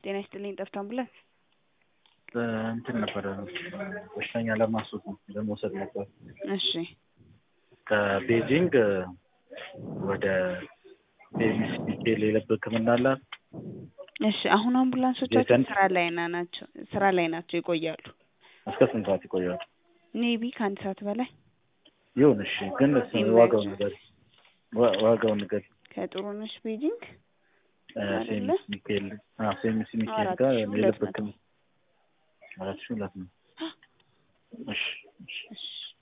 ጤና ይስጥልኝ ጠፍቶ አምቡላንስ እንትን ነበረ በሽተኛ ለማስወጥ ለመውሰድ ነበር። እሺ ከቤጂንግ ወደ ዴቪስ ሚካኤል የልብ ሕክምና አላት። እሺ አሁን አምቡላንሶቻችን የሰን- ስራ ላይ ና ናቸው ስራ ላይ ናቸው ይቆያሉ። እስከ ስንት ሰዓት ይቆያሉ? ሜቢ ከአንድ ሰዓት በላይ ይሁን እሺ። ግን እሱ ዋጋውን ንገር፣ ዋ- ዋጋውን ንገር። ከጥሩነሽ ቤጂንግ አይደለ? ሴሚስ ሚካኤል አዎ፣ ሴሚስ ሚካኤል አራት ጋር ሺህ ሁለት የልብ መቶ። ሕክምና አራት ሺህ ሁለት ነው። እሺ እሺ እሺ